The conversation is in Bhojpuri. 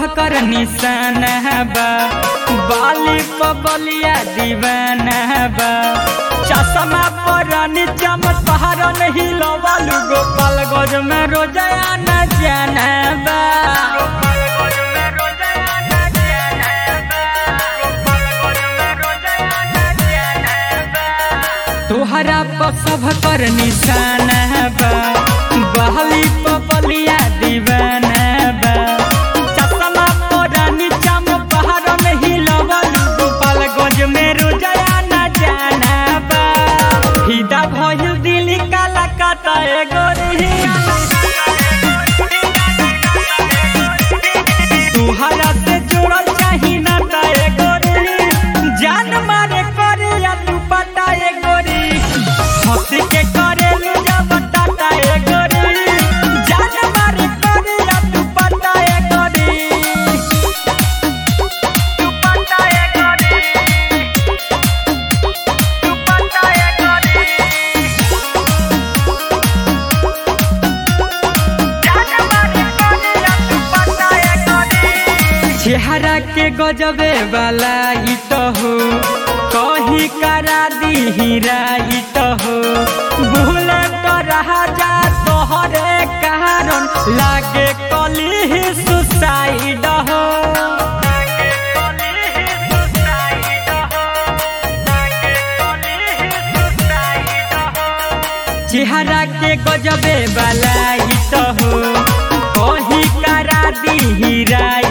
कर निशाना बा बाली पबलिया दीवाना बा चश्मा पर निचम पहाड़ नहीं लवालू गोपाल गज में रोजाया न जाना बा तोहरा पर सब कर निशाना बा बहली पबलिया दीवाना बा चश्मा पर निचम पहाड़ नहीं लवालू गोपाल गज में रोजाया न जाना बा फिदा भइल दिल काला काटा एगो तुहरा से जोड़ल चाही ना ता एगो जान मारे करे या तू पता एगो हंस के करे लू जब टाटा एगो जान मारे करे या तू पता एगो तू पता एगो तू पता एगो चेहरा के गजबे वाला ही तो हो कही करा दी हीरा ही तो हो भूल तो रहा जा तोहरे कारण लागे कली ही सुसाइड हो चेहरा के गजबे वाला ही तो हो कही करा दी हीरा